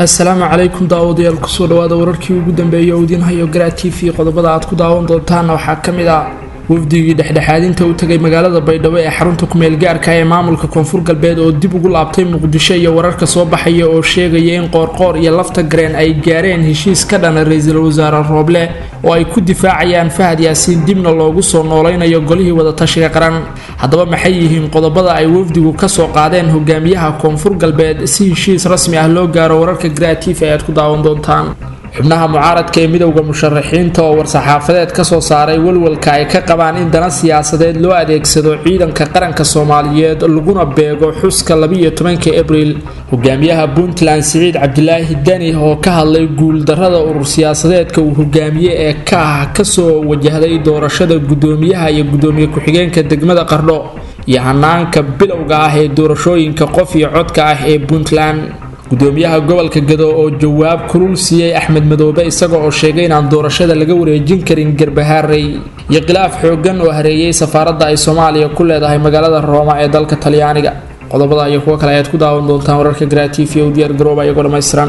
assalaamu calaykum daawadayaal kusoo dhawaada wararkii ugu dambeeyay oo idiin hayo garaa t v qodobada aad ku daawan doontaana waxaa ka mid ah wafdigii dhexdhexaadinta u tegay magaalada baydhabo ee xarunta kumeel gaarka ee maamulka koonfur galbeed oo dib ugu laabtay muqdisho iyo wararka soo baxaya oo sheegaya in qoorqoor iyo lafta gareen ay gaareen heshiis ka dhana ra-iisul wasaare rooble oo ay ku difaacayaan fahad yaasiin dibna loogu soo noolaynayo golihii wadatashiga qaran haddaba maxay yihiin qodobada ay wafdigu kasoo qaadeen hogaamiyaha koonfur galbeed si heshiis rasmi ah loo gaaro wararka graatif ayaad ku daawan doontaan xubnaha mucaaradka ee midowda musharaxiinta oo war-saxaafadeed kasoo saaray walwalka ay ka qabaan in dana siyaasadeed loo adeegsado ciidanka qaranka soomaaliyeed laguna beego xuska labiiyo tobanka abriil hogaamiyaha puntland siciid cabdilaahi deni oo ka hadlay guuldarada urur siyaasadeedka uu hogaamiye ee ka ah kasoo wajahday doorashada gudoomiyaha iyo gudoomiye ku-xigeenka degmada qardho iyo hanaanka bilowga ah ee doorashooyinka qof iyo codka ah ee puntland gudoomiyaha gobolka gado oo jawaab kulul siiyey axmed madoobe isaga oo sheegay inaan doorashada laga wareejin karin garbahaarey iyo khilaaf xoogan oo hareeyay safaaradda ay soomaaliya ku leedahay magaalada rooma ee dalka talyaaniga qodobada iyo kuwo kale ayaad ku daawan doontaan wararka graatif iyo u diyaar garooba iyagoo dhammaystiran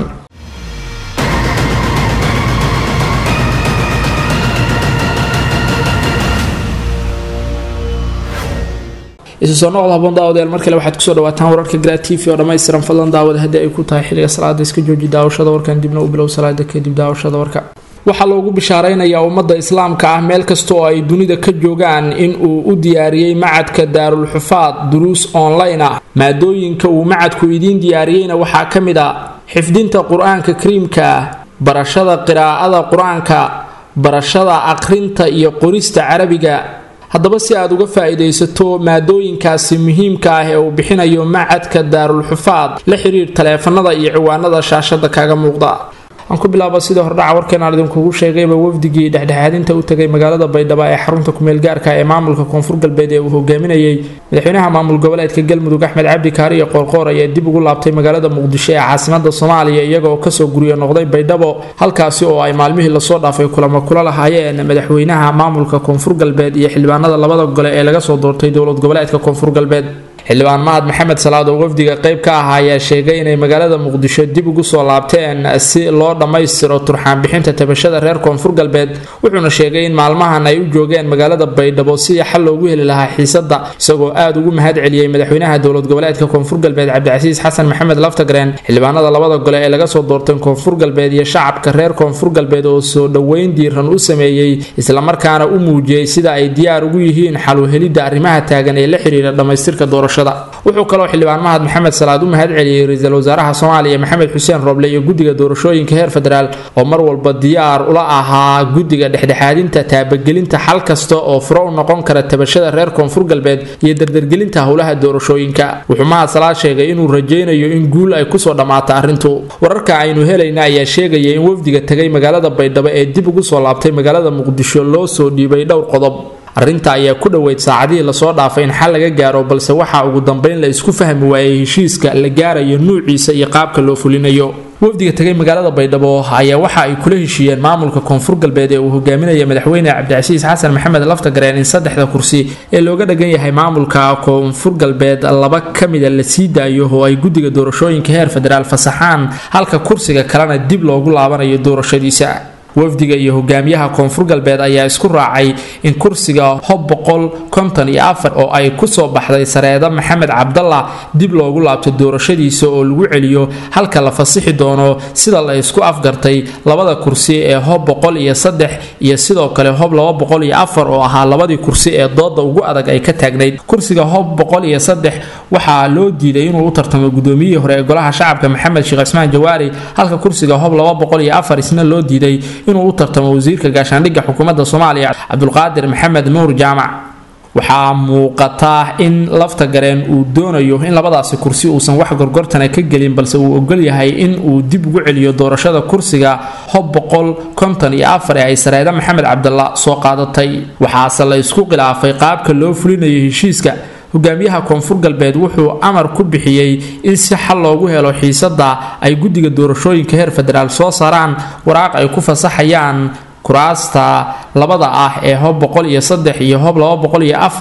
isu soo noqda haboon daawadayaal mar kale waxaad kusoo dhawaataan wararka gra t v oo dhammaystiran fadlan daawada haddii ay ku tahay xilliga salaada iska jooji daawashada warkan dibna u bilow salaada kadib daawashada warka waxaa loogu bishaaraynayaa ummadda islaamka ah meel kasta oo ay dunida ka joogaan in uu u diyaariyey macadka daarul xufaad duruus online ah maadooyinka uu macadku idiin diyaariyeyna waxaa ka mid a xifdinta qur-aanka kariimka ah barashada qiraa'ada qur-aanka barashada aqrinta iyo qorista carabiga haddaba si aad uga faa-iidaysato maadooyinkaasi muhiimka ah ee uu bixinayo macadka daarul xufaad la xiriir taleefanada iyo ciwaanada shaashada kaaga muuqda aan ku bilaaba sidii hordhaca warkeenaan idinkugu sheegayba wafdigii dhexdhexaadinta u tegay magaalada baydhabo ee xarunta kumeel gaarka ee maamulka koonfur galbeed ee uu hogaaminayey madaxweynaha maamul goboleedka galmudug axmed cabdi kaari iyo qoorqoor ayaa dib ugu laabtay magaalada muqdisho ee caasimada soomaaliya iyagaoo kasoo guriyo noqday baydhabo halkaasi oo ay maalmihii lasoo dhaafay kulamo kula lahaayeen madaxweynaha maamulka koonfur galbeed iyo xildhibaanada labada gole ee laga soo doortay dowlad goboleedka koonfur galbeed xildhibaan mahad maxamed salaad oo wafdiga qayb ka ah ayaa sheegay inay magaalada muqdisho dib ugu soo laabteen si loo dhammaystiro turxaan bixinta tabashada reer koonfur galbeed wuxuuna sheegay in maalmahan ay u joogeen magaalada baydhabo sidii xal loogu heli lahaa xiisada isagoo aada ugu mahad celiyey madaxweynaha dowlad goboleedka koonfur galbeed cabdicasiis xasan maxamed laftagreen xildhibaanada labada gole ee laga soo doortay koonfur galbeed iyo shacabka reer koonfur galbeed oo soo dhoweyn diiran u sameeyey islamarkaana u muujiyey sida ay diyaar ugu yihiin xal u helidda arrimaha taagan ee la xiriira dhammaystirka doorasho wuxuu kaloo xildhibaan mahad maxamed salaad u mahad celiyey ra-iisul wasaaraha soomaaliya maxamed xuseen roble iyo guddiga doorashooyinka heer federaal oo mar walba diyaar ula ahaa guddiga dhexdhexaadinta taabagelinta xal kasta oo furo u noqon kara tabashada reer koonfur galbeed iyo dardargelinta howlaha doorashooyinka wuxuu mahad salaad sheegay inuu rajaynayo in guul ay kusoo dhammaato arrintu wararka aynu helayna ayaa sheegaya in wafdiga tegay magaalada baydhabo ee dib ugu soo laabtay magaalada muqdisho loo soo dhiibay dhowr qodob arrinta ayaa ku dhoweyd saacadihii lasoo dhaafay in xal laga gaaro balse waxaa ugu dambeyn la isku fahmi waayey heshiiska la gaarayo nuuciisa iyo qaabka loo fulinayo wafdiga tegay magaalada baydhabo ayaa waxa ay kula heshiiyeen maamulka koonfur galbeed ee uu hogaaminaya madaxweyne cabdicasiis xasan maxamed laftagareen in saddexda kursi ee looga dhagan yahay maamulka koonfur galbeed laba ka mida la sii daayo oo ay guddiga doorashooyinka heer federaal fasaxaan halka kursiga kalena dib loogu laabanayo doorashadiisa wafdiga iyo hogaamiyaha koonfur galbeed ayaa isku raacay in kursiga hob boqol konton iyo afar oo ay kusoo baxday sareeda maxamed cabdalla dib loogu laabto doorashadiisa oo lagu celiyo halka la fasixi doono sida la isku afgartay labada kursi ee hob boqol iyo saddex iyo sidoo kale hob laba boqol iyo afar oo ahaa labadii kursi ee dooda ugu adag ay ka taagnayd kursiga hob boqol iyo saddex waxaa loo diiday inuu u tartamo gudoomiyihii hore ee golaha shacabka maxamed sheekh cismaan jawaari halka kursiga hob laba boqol iyo afar isna loo diiday inuu u tartamo wasiirka gaashaandhigga xukuumadda soomaaliya cabdulqaadir maxamed nuur jaamac waxaa muuqata in lafta gareen uu doonayo in labadaasi kursi uusan wax gorgortana ka gelin balse uu ogol yahay in uu dib ugu celiyo doorashada kursiga hob boqol konton iyo afar ee ay sareeda maxamed cabdalla soo qaadatay waxaase la isku khilaafay qaabka loo fulinayo heshiiska hogaamiyaha koonfur galbeed wuxuu amar ku bixiyey in si xal loogu helo xiisada ay guddiga doorashooyinka heer federaal soo saaraan waraaq ay ku fasaxayaan kuraasta labada ah ee hob boqol iyo saddex iyo hob laba boqol iyo afar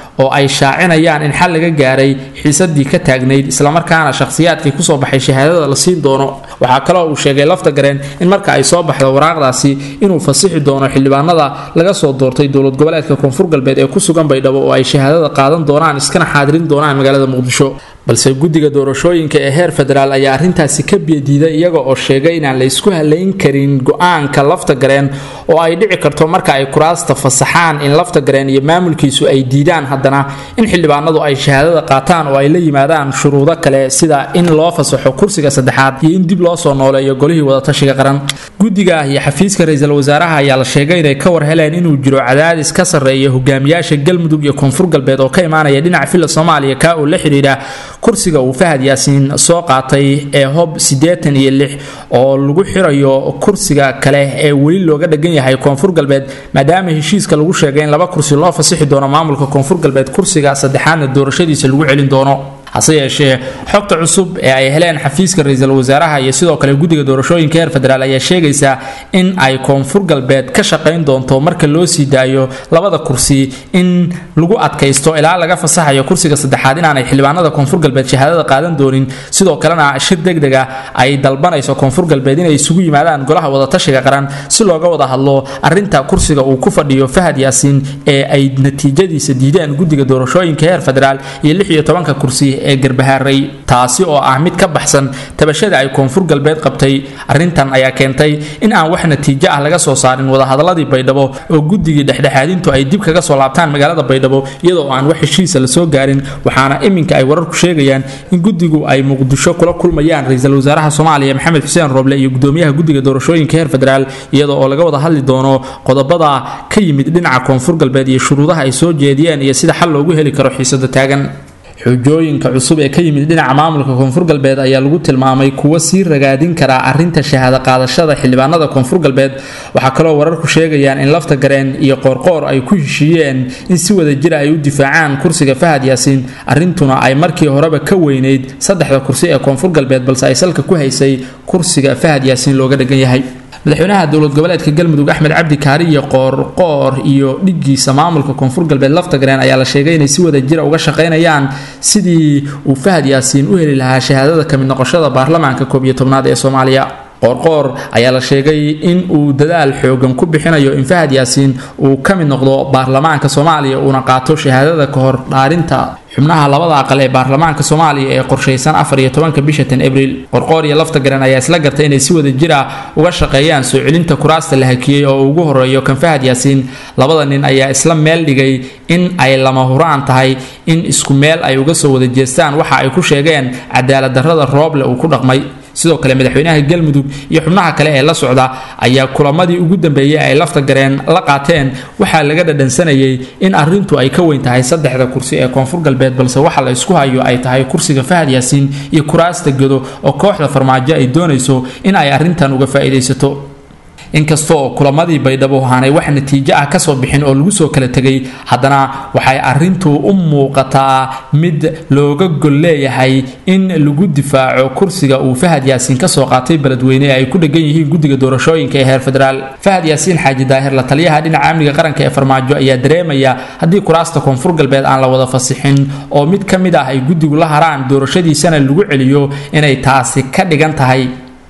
oo ay shaacinayaan in xal laga gaaray xiisadii ka taagnayd islamarkaana shakhsiyaadkii kusoo baxay shahaadada la siin doono waxaa kaloo uu sheegay lafta gareen in marka ay soo baxdo waraaqdaasi inuu fasixi doono xildhibaanada laga soo doortay dowlad goboleedka koonfur galbeed ee ku sugan baydhabo oo ay shahaadada qaadan doonaan iskana xaadirin doonaan magaalada muqdisho balse guddiga doorashooyinka ee heer federaal ayaa arrintaasi ka biyadiiday iyaga oo sheegay inaan la isku halayn karin go-aanka lafta gareen oo ay dhici karto marka ay kuraasta fasaxaan in lafta gareen iyo maamulkiisu ay diidaan haddana in xildhibaanadu ay shahaadada qaataan oo ay la yimaadaan shuruudo kale sida in loo fasaxo kursiga saddexaad iyo in dib loo soo nooleeyo golihii wadatashiga qaran guddiga iyo xafiiska ra-iisul wasaaraha ayaa la sheegay inay ka war heleen inuu jiro cadaadis ka sarreeya hogaamiyaasha galmudug iyo koonfur galbeed oo ka imaanaya dhinaca filla soomaaliya kaa oo la xidhiidha kursiga uu fahad yaasiin soo qaatay ee hob siddeetan iyo lix oo lagu xirayo kursiga kale ee weli looga dhagan yahay koonfur galbeed maadaama heshiiska lagu sheegay in laba kursi loo fasixi doono maamulka koonfur galbeed kursiga saddexaadna doorashadiisa lagu celin doono hase yeeshee xogta cusub ee ay heleen xafiiska ra-iisul wasaaraha iyo sidoo kale guddiga doorashooyinka heer federaal ayaa sheegaysa in ay koonfur galbeed ka shaqayn doonto marka loo sii daayo labada kursi in lagu adkaysto ilaa laga fasaxayo kursiga saddexaad inaanay xildhibaanada koonfur galbeed shahaadada qaadan doonin sidoo kalena shir degdega ay dalbanayso koonfur galbeed inay isugu yimaadaan golaha wadatashiga qaran si looga wada hadlo arinta kursiga uu ku fadhiyo fahad yaasiin ee ay natiijadiisa diideen guddiga doorashooyinka heer federaal iyo lix iyo tobanka kursi ee garbahaaray taasi oo ah mid ka baxsan tabashada ay koonfur galbeed qabtay arrintan ayaa keentay in aan wax natiijo ah laga soo saarin wadahadaladii baydhabo oo guddigii dhexdhexaadintu ay dib kaga soo laabtaan magaalada baydhabo iyadoo aan wax heshiisa lasoo gaarin waxaana iminka ay wararku sheegayaan in guddigu ay muqdisho kula kulmayaan ra-iisul wasaaraha soomaaliya maxamed xuseen roble iyo gudoomiyaha guddiga doorashooyinka heer federaal iyadoo oo laga wada hadli doono qodobada ka yimid dhinaca koonfur galbeed iyo shuruudaha ay soo jeediyeen iyo sida xal loogu heli karo xiisada taagan xujooyinka cusub ee ka yimid dhinaca maamulka koonfur galbeed ayaa lagu tilmaamay kuwo sii ragaadin karaa arinta shahaado qaadashada xildhibaanada koonfur galbeed waxaa kaloo wararku sheegayaan in lafta gareen iyo qoorqoor ay ku heshiiyeen in si wada jira ay u difaacaan kursiga fahad yaasiin arrintuna ay markii horeba ka weyneyd saddexda kursi ee koonfur galbeed balse ay salka ku haysay kursiga fahad yaasiin looga dhagan yahay madaxweynaha dowlad goboleedka galmudug axmed cabdi kaariyo qoorqoor iyo dhigiisa maamulka koonfur galbeed laftagareen ayaa la sheegay inay si wada jira uga shaqaynayaan sidii uu fahad yaasiin u heli lahaa shahaadada kamid noqoshada baarlamaanka koob iyo tobnaad ee soomaaliya qoorqoor ayaa la sheegay in uu dadaal xoogan ku bixinayo in fahad yaasiin uu ka mid noqdo baarlamaanka soomaaliya uuna qaato shahaadada ka hor dhaarinta xubnaha labada aqal ee baarlamaanka soomaaliya ee qorshaysan afar iyo tobanka bisha tan abriil qorqoor iyo lafta garan ayaa isla gartay inay si wada jir ah uga shaqeeyaan soo celinta kuraasta la hakiyey oo ugu horeeyo kan fahad yaasiin labada nin ayaa isla meel dhigay in ay lama huraan tahay in isku meel ay uga soo wada jeestaan waxa ay ku sheegeen cadaalad darrada rooble uu ku dhaqmay sidoo kale madaxweynaha galmudug iyo xubnaha kale ee la socda ayaa kulamadii ugu dambeeyey ay lafta gareen la qaateen waxaa laga dhadhansanayay in arintu ay ka weyn tahay saddexda kursi ee koonfur galbeed balse waxa la isku hayo ay tahay kursiga fahad yaasiin iyo kuraasta gedo oo kooxda farmaajo ay doonayso in ay arintan uga faa'iidaysato inkastaoo kulamadii baydhabo aanay wax natiijo ah kasoo bixin oo lagu soo kala tegay haddana waxay arintu u muuqataa mid looga gol leeyahay in lagu difaaco kursiga uu fahad yaasiin kasoo qaatay beledweyne ee ay ku dhegan yihiin guddiga doorashooyinka ee heer federaal fahad yaasiin xaaji daahir la taliyaha dhinaca amniga qaranka ee farmaajo ayaa dareemaya haddii kuraasta koonfur galbeed aan la wada fasixin oo mid ka mid ah ay guddigu la haraan doorashadiisana lagu celiyo inay taasi ka dhigan tahay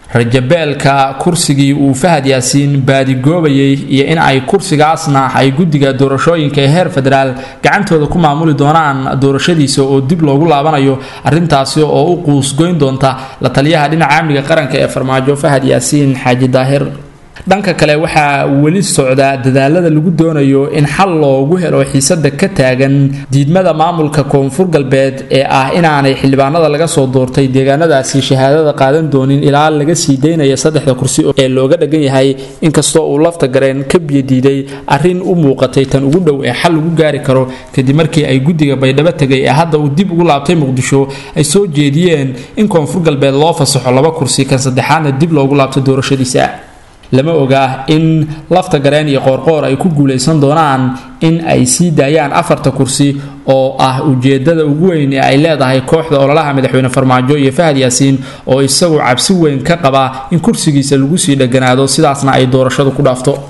rajabeelka kursigii uu fahad yaasiin baadigoobayay iyo in ay kursigaasna ay guddiga doorashooyinka ee heer federaal gacantooda ku maamuli doonaan doorashadiisa oo dib loogu laabanayo arintaasi oo u quusgoyn doonta la taliyaha dhinaca amniga qaranka ee farmaajo fahad yaasiin xaaji daahir dhanka kale waxaa weli socda dadaalada lagu doonayo in xal loogu helo xiisada ka taagan diidmada maamulka koonfur galbeed ee ah inaanay xildhibaanada laga soo doortay deegaanadaasi shahaadada qaadan doonin ilaa laga sii daynaya saddexda kursi ee looga dhagan yahay inkastoo uu lafta gareen ka biyadiiday arrin u muuqatay tan ugu dhow ee xal lagu gaari karo kadib markii ay guddiga baydhabo tegay ee hadda uu dib ugu laabtay muqdisho ay soo jeediyeen in koonfur galbeed loo fasaxo laba kursi kan saddexaadna dib loogu laabto doorashadiisa lama oga in lafta gareen iyo qoorqoor ay ku guulaysan doonaan in ay sii daayaan afarta kursi oo ah ujeedada ugu weyn ee ay leedahay kooxda ololaha madaxweyne farmaajo iyo fahad yaasiin oo isagu cabsi weyn ka qaba in kursigiisa lagu sii dheganaado sidaasna ay doorashadu ku dhaafto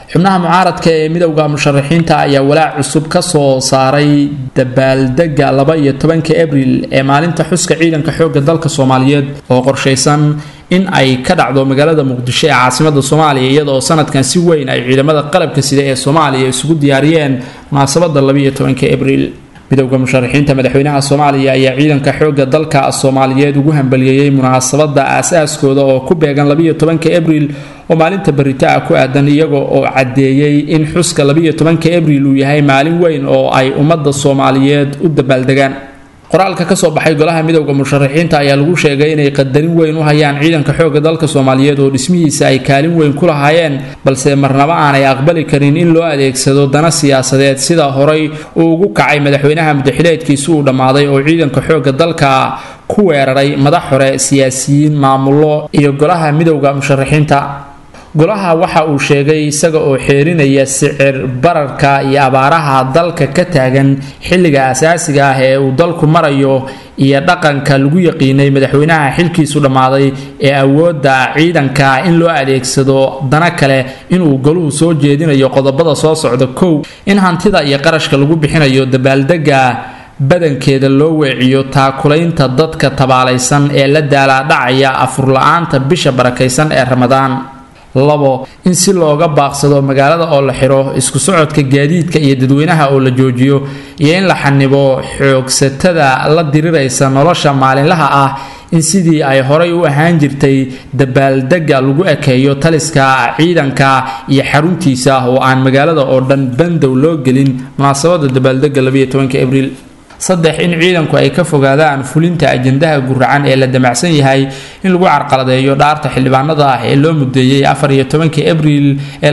xubnaha mucaaradka ee midowda musharaxiinta ayaa walaac cusub ka soo saaray dabaaldega laba iyo tobanka abril ee maalinta xuska ciidanka xoogga dalka soomaaliyeed oo qorshaysan in ay ka dhacdo magaalada muqdisho ee caasimada soomaaliya iyadaoo sanadkan si weyn ay ciidamada qalabka sida ee soomaaliya isugu diyaariyeen munaasabada labaiyo tobanka abril midowda musharaxiinta madaxweynaha soomaaliya ayaa ciidanka xoogga dalka soomaaliyeed ugu hambaliyeeyey munaasabada aas-aaskooda oo ku beegan labaiyo tobanka abril oo maalinta barita ah ku aadan iyaga oo caddeeyey in xuska labaiyo tobanka abril uu yahay maalin weyn oo ay ummadda soomaaliyeed u dabaaldegaan qoraalka kasoo baxay golaha midowda musharaxiinta ayaa lagu sheegay inay qadarin weyn u hayaan ciidanka xoogga dalka soomaaliyeed oo dhismihiisa ay kaalin weyn ku lahaayeen balse marnaba aanay aqbali karin in loo adeegsado dana siyaasadeed sida horay uu ugu kacay madaxweynaha mudaxileedkiisi uu dhammaaday oo ciidanka xoogga dalka ku weeraray madax hore siyaasiyiin maamullo iyo golaha midowda musharaxiinta golaha waxa uu sheegay isaga oo xeerinaya sicir bararka iyo abaaraha dalka ka taagan xilliga asaasiga ah ee uu dalku marayo iyo dhaqanka lagu yaqiinay madaxweynaha xilkiisu dhammaaday ee awoodda ciidanka in loo adeegsado dana kale inuu goluhu soo jeedinayo qodobada soo socda kow in hantida iyo qarashka lagu bixinayo dabaaldega badankeeda loo weeciyo taakulaynta dadka tabaalaysan ee la daalaadhacaya afurla-aanta bisha barakaysan ee ramadaan labo in si looga baaqsado magaalada oo la xiro isku socodka gaadiidka iyo dadweynaha oo la joojiyo iyo in la xanibo xoogsatada la diriraysa nolosha maalinlaha ah in sidii ay horay u ahaan jirtay dabaaldega lagu ekeeyo taliska ciidanka iyo xaruntiisa oo aan magaalada oo dhan bandow loo gelin munaasabada dabaaldega abriil saddex in ciidanku ay ka fogaadaan fulinta ajandaha guracan ee la damacsan yahay in lagu carqaladeeyo dhaarta xildhibaanada ah ee loo mudeeyey afar iyo tobankii abriil ee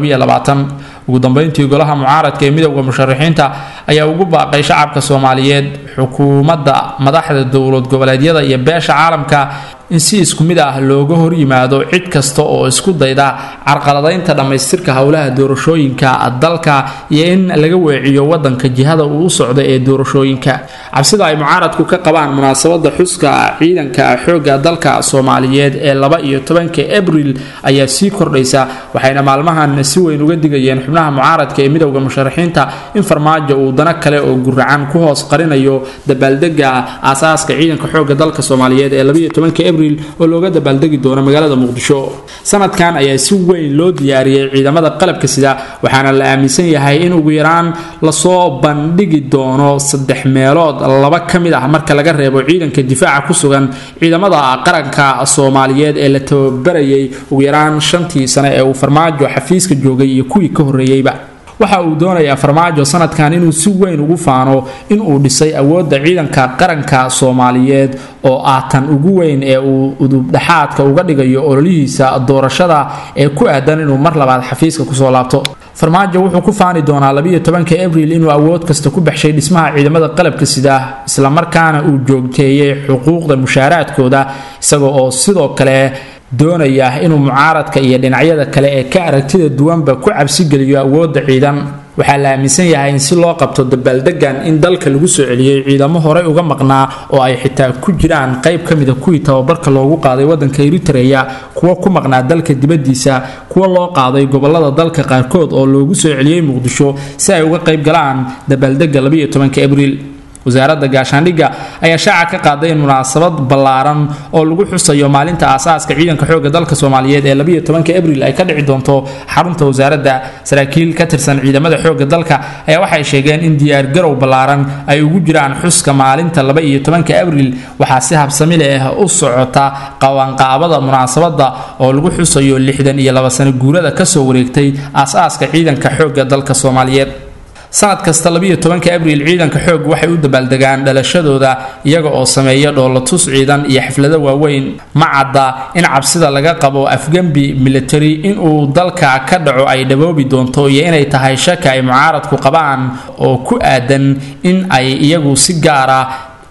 ugu dambeyntii golaha mucaaradka ee midowda musharaxiinta ayaa ugu baaqay shacabka soomaaliyeed xukuumadda madaxda dowlad goboleedyada iyo beesha caalamka in si isku mid ah looga horyimaado cid kasta oo isku dayda carqaladaynta dhammaystirka howlaha doorashooyinka dalka iyo in laga weeciyo wadanka jihada uu u socdo ee doorashooyinka cabsida ay mucaaradku ka qabaan munaasabada xuska ciidanka xoogga dalka soomaaliyeed ee laba iyo tobanka abril ayaa sii kordhaysa waxayna maalmahan si weyn uga digayeen xubnaha mucaaradka ee midowda musharaxiinta in farmaajo uu dana kale oo guracan ku hoos qarinayo dabaaldega aasaaska ciidanka xoogga dalka soomaaliyeed ee labaiyo tobanka abril oo looga dabaaldegi doono magaalada muqdisho sanadkan ayaa si weyn loo diyaariyey ciidamada qalabka sida waxaana la aaminsan yahay in ugu yaraan lasoo bandhigi doono saddex meelood laba ka mid ah marka laga reebo ciidanka difaaca ku sugan ciidamada qaranka soomaaliyeed ee la tababarayay ugu yaraan shantii sane ee uu farmaajo xafiiska joogay iyo kuwii ka horreeyeyba waxa uu doonayaa farmaajo sanadkan inuu si weyn ugu faano inuu dhisay awoodda ciidanka qaranka soomaaliyeed oo ah tan ugu weyn ee uu udubdhexaadka uga dhigayo ololihiisa doorashada ee ku aadan inuu mar labaad xafiiska kusoo laabto farmaajo wuxuu ku faani doonaa labiiyo tobanka abril inuu awood kasta ku baxshay dhismaha ciidamada qalabka sida islamarkaana uu joogteeyey xuquuqda mushaaraadkooda isaga oo sidoo kale doonaya inuu mucaaradka iyo dhinacyada kale ee ka aragtida duwanba ku cabsigeliyo awoodda ciidan waxaa la aaminsan yahay in si loo qabto dabaaldegan in dalka lagu soo celiyey ciidamo horey uga maqnaa oo ay xitaa ku jiraan qayb ka mida kuwii tababarka loogu qaaday wadanka eritreya kuwa ku maqnaa dalka dibadiisa kuwa loo qaaday gobolada dalka qaarkood oo loogu soo celiyey muqdisho si ay uga qayb galaan dabaaldega labiiyo tobanka abriil wasaaradda gaashaandhigga ayaa shaaca ka qaaday in munaasabad ballaaran oo lagu xusayo maalinta aasaaska ciidanka xoogga dalka soomaaliyeed ee labiiyo tobanka abril ay ka dhici doonto xarunta wasaaradda saraakiil ka tirsan ciidamada xoogga dalka ayaa waxay sheegeen in diyaargarow ballaaran ay ugu jiraan xuska maalinta laba iyo tobanka abril waxaa si habsami leh u socota qabanqaabada munaasabadda oo lagu xusayo lixdan iyo laba sano guurada kasoo wareegtay aas-aaska ciidanka xoogga dalka soomaaliyeed sanad kasta labiiyo tobanka abriil ciidanka xoog waxay u dabaaldegaan dhalashadooda iyaga oo sameeya dhoolatus ciidan iyo xaflado waaweyn ma cadda in cabsida laga qabo afgembi military inuu dalka ka dhaco ay dhaboobi doonto iyo inay tahay shaka ay mucaaradku qabaan oo ku aadan in ay iyagu si gaara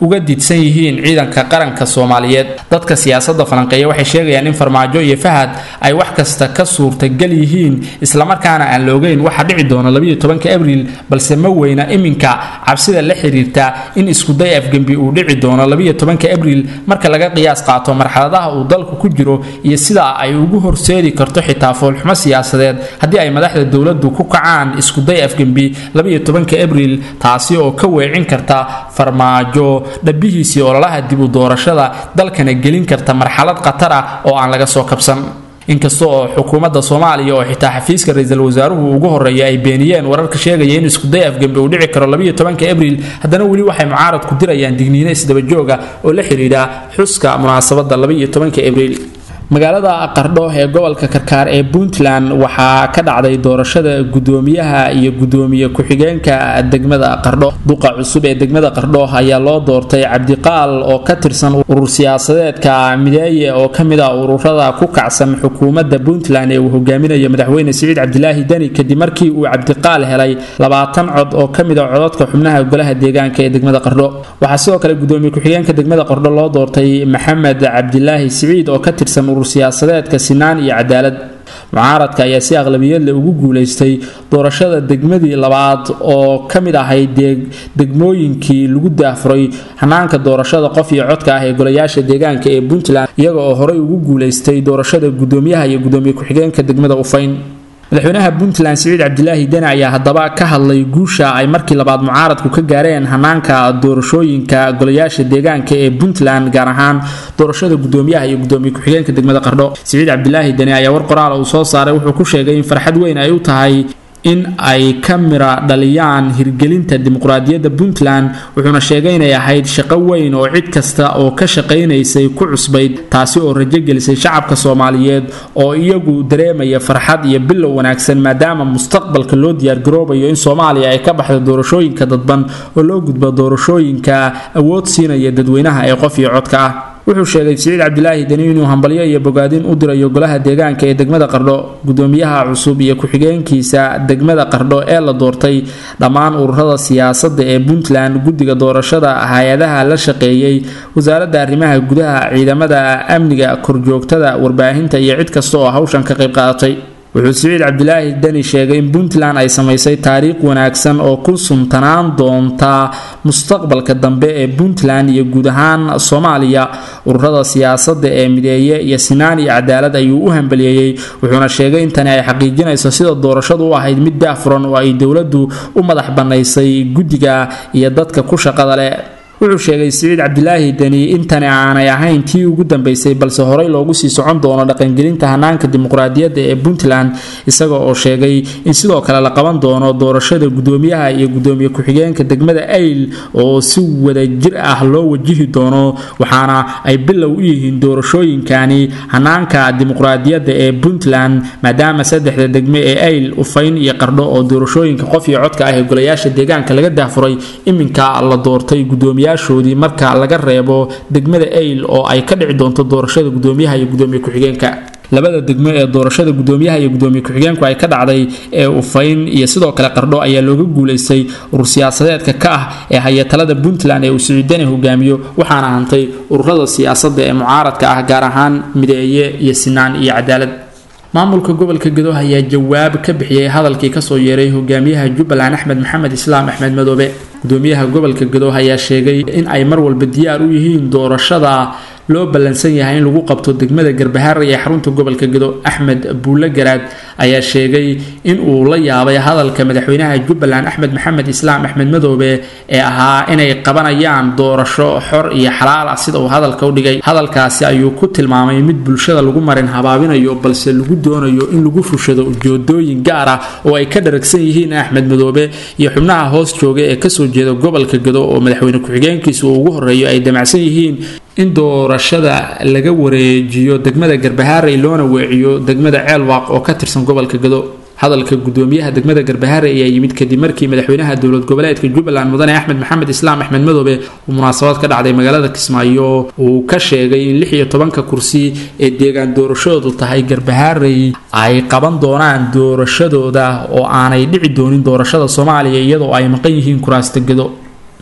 uga didsan yihiin ciidanka qaranka soomaaliyeed dadka siyaasadda falanqeeya waxay sheegayaan in farmaajo iyo fahad ay wax kasta ka suurtagal yihiin islamarkaana aan la ogeyn waxa dhici doona labayo tobanka abriil balse ma weyna iminka cabsida la xiriirta in iskuday afgembi uu dhici doono labayo tobanka abriil marka laga qiyaas qaato marxaladaha uu dalku ku jiro iyo sida ay ugu horseedi karto xitaa foolxumo siyaasadeed haddii ay madaxda dowladdu ku kacaan iskuday afgembi labayo tobanka abriil taasi oo ka weecin karta farmaajo dhabihiisii ololaha dib u doorashada dalkana gelin karta marxalad khatar ah oo aan laga soo kabsan inkasta oo xukuumadda soomaaliya oo xitaa xafiiska ra-iisul wasaaruhu ugu horreeya ay beeniyeen wararka sheegaya in iskuday afgembi uu dhici karo labayo tobanka abriil haddana weli waxay mucaaradku dirayaan digniino isdabajooga oo la xidhiidha xuska munaasabadda labaiyo tobanka abriil magaalada qardho ee gobolka karkaar ee puntland waxaa ka dhacday doorashada gudoomiyaha iyo gudoomiye ku-xigeenka degmada qardho duqa cusub ee degmada qardho ayaa loo doortay cabdiqaal oo ka tirsan urur siyaasadeedka mideeye oo kamid ah ururada ku kacsan xukuumadda puntland ee uu hogaaminayo madaxweyne siciid cabdilaahi deni kadib markii uu cabdiqaal helay labaatan cod oo kamid a codadka xubnaha golaha deegaanka ee degmada qardho waxaa sidoo kale gudoomiye ku-xigeenka degmada qardho loo doortay maxamed cabdilaahi siciid oo ka tirsan urur siyaasadeedka sinaan iyo cadaalad mucaaradka ayaa si aqlabiyad leh ugu guulaystay doorashada degmadii labaad oo ka mid ahayd degmooyinkii lagu daahfuray hanaanka doorashada qof iyo codka ah ee golayaasha deegaanka ee puntland iyaga oo horey ugu guulaystay doorashada gudoomiyaha iyo gudoomiye ku-xigeenka degmada ufayn madaxweynaha puntland siciid cabdilaahi deni ayaa haddaba ka hadlay guusha ay markii labaad mucaaradku ka gaareen hanaanka doorashooyinka golayaasha deegaanka ee puntland gaar ahaan doorashada gudoomiyaha iyo gudoomiye ku-xigeenka degmada qardho siciid cabdilaahi deni ayaa war qoraal uu soo saaray wuxuu ku sheegay in farxad weyn ay u tahay in ay ka mira dhaliyaan hirgelinta dimuqraadiyadda puntland wuxuuna sheegay inay ahayd shaqo weyn oo cid kasta oo ka shaqaynaysay ku cusbayd taasi oo rajo gelisay shacabka soomaaliyeed oo iyagu dareemaya farxad iyo bilow wanaagsan maadaama mustaqbalka loo diyaargaroobayo in soomaaliya ay ka baxdo doorashooyinka dadban oo loo gudbo doorashooyinka awood siinaya dadweynaha ee qof iyo codka ah wuxuu sheegay siciid cabdilaahi deni inuu hambalyo iyo bogaadin u dirayo golaha deegaanka ee degmada qardho gudoomiyaha cusub iyo ku-xigeenkiisa degmada qardho ee la doortay dhammaan ururada siyaasadda ee puntland guddiga doorashada hay-adaha la shaqeeyey wasaaradda arrimaha gudaha ciidamada amniga korjoogtada warbaahinta iyo cid kasta oo hawshan ka qayb qaadatay wuxuu siciid cabdilaahi deni sheegay in puntland ay samaysay taariikh wanaagsan oo ku suntanaan doonta mustaqbalka dambe ee puntland iyo guud ahaan soomaaliya ururada siyaasadda ee mideeye iyo sinaan iyo cadaalad ayuu u hambaliyeeyey wuxuuna sheegay in tani ay xaqiijinayso sida doorashadu u ahayd mid daahfuran oo ay dowladdu u madax bannaysay guddiga iyo dadka ku shaqada leh wuxuu sheegay siciid cabdilaahi deni intani aanay ahayn tii ugu dambeysay balse horey loogu sii socon doono dhaqangelinta hanaanka dimuqraadiyadda ee puntland isaga oo sheegay in sidoo kale la qaban doono doorashada gudoomiyaha iyo gudoomiye ku-xigeenka degmada ayl oo si wadajir ah loo wajihi doono waxaana ay bilow u yihiin doorashooyinkani hanaanka dimuqraadiyadda ee puntland maadaama saddexda degme ee ayl ufayn iyo qardho oo doorashooyinka qof iyo codka ah ee golayaasha deegaanka laga daafuray iminka la doortay gudoomiya shoodii marka laga reebo degmada ayl oo ay ka dhici doonto doorashada gudoomiyaha iyo gudoomiye ku-xigeenka labada degmo ee doorashada gudoomiyaha iyo gudoomiye ku-xigeenku ay ka dhacday ee ufayn iyo sidoo kale qardho ayaa looga guulaystay urur siyaasadeedka ka ah ee hayatalada puntland ee uu siciidani hogaamiyo waxaana hantay ururada siyaasadda ee mucaaradka ah gaar ahaan mideeye iyo sinaan iyo cadaalad maamulka gobolka gadoh ayaa jawaab ka bixiyey hadalkii kasoo yeeray hogaamiyaha jubbaland axmed maxamed islaam axmed madoobe gudoomiyaha gobolka gadoh ayaa sheegay in ay mar walba diyaar u yihiin doorashada loo ballansan yahay in lagu qabto degmada garbahaare ee xarunta gobolka gado axmed buulle garaad ayaa sheegay in uu la yaabay hadalka madaxweynaha jubbaland axmed maxamed islaam axmed madoobe ee ahaa inay qabanayaan doorasho xor iyo xalaal ah sida uu hadalka u dhigay hadalkaasi ayuu ku tilmaamay mid bulshada lagu marin habaabinayo balse lagu doonayo in lagu fushado ujeedooyin gaar ah oo ay ka dharagsan yihiin axmed madoobe iyo xubnaha hoos jooga ee kasoo jeeda gobolka gado oo madaxweyne ku-xigeenkiisa uu ugu horeeyo ay damacsan yihiin in doorashada laga wareejiyo degmada garbahaarey loona weeciyo degmada ceelwaaq oo ka tirsan gobolka gado hadalka gudoomiyaha degmada garbahaare ayaa yimid kadib markii madaxweynaha dowlad goboleedka jubbaland mudane axmed maxamed islaam axmed madoobe uu munaasabad ka dhacday magaalada kismaayo uu ka sheegay in lix iyo tobanka kursi ee deegaan doorashadoodu tahay garbahaarey ay qaban doonaan doorashadooda oo aanay dhici doonin doorashada soomaaliya iyadoo ay maqan yihiin kuraasta gado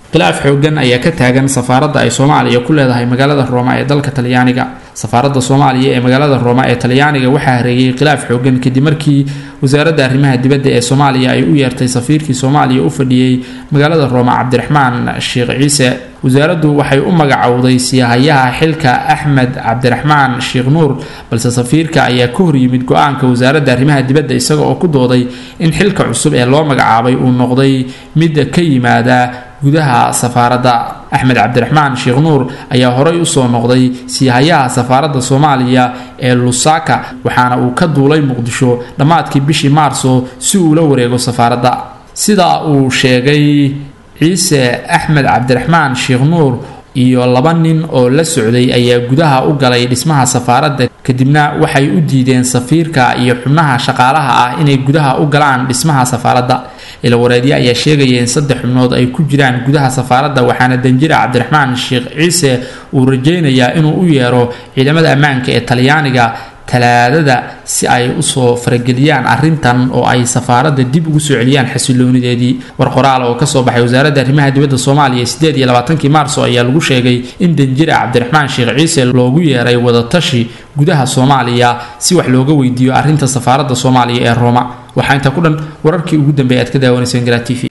khilaaf xoogan ayaa ka taagan safaaradda ay soomaaliya ku leedahay magaalada rooma ee dalka talyaaniga safaaradda soomaaliya ee magaalada rooma ee talyaaniga waxaa hareeyay khilaaf xoogan kadib markii wasaaradda arrimaha dibadda ee soomaaliya ay u yeertay safiirkii soomaaliya u fadhiyey magaalada rooma cabdiraxmaan sheekh ciise wasaaraddu waxay u magacowday siyahayaha xilka axmed cabdiraxmaan sheekh nuur balse safiirka ayaa ka horyimid go-aanka wasaaradda arrimaha dibadda isaga oo ku dooday in xilka cusub ee loo magacaabay uu noqday mid ka yimaada gudaha safaaradda axmed cabdiraxmaan sheekh nuur ayaa horey usoo noqday siihayaha safaaradda soomaaliya ee lusaka waxaana uu ka duulay muqdisho dhammaadkii bishii maarso si uu la wareego safaaradda sida uu sheegay ciise axmed cabdiraxmaan sheekh nuur iyo laba nin oo la socday ayaa gudaha u galay dhismaha safaaradda kadibna waxay u diideen safiirka iyo xubnaha shaqaalaha ah inay gudaha u galaan dhismaha safaaradda ilawareedyo ayaa sheegaya in saddex xubnood ay ku jiraan gudaha safaaradda waxaana danjira cabdiraxmaan sheekh ciise uu rajaynayaa inuu u yeero ciidamada ammaanka ee talyaaniga talaadada si ay usoo farageliyaan arrintan oo ay safaaradda dib ugu soo celiyaan xasiloonideedii war qoraal oo kasoo baxay wasaaradda arrimaha dibadda soomaaliya sideed iyo labaatankii maarso ayaa lagu sheegay in danjira cabdiraxmaan sheekh ciise loogu yeeray wadatashi gudaha soomaaliya si wax looga weydiiyo arrinta safaaradda soomaaliya ee rooma waxaa intaa ku dhan wararkii ugu dambeeyay aad ka daawanayseen garaa t v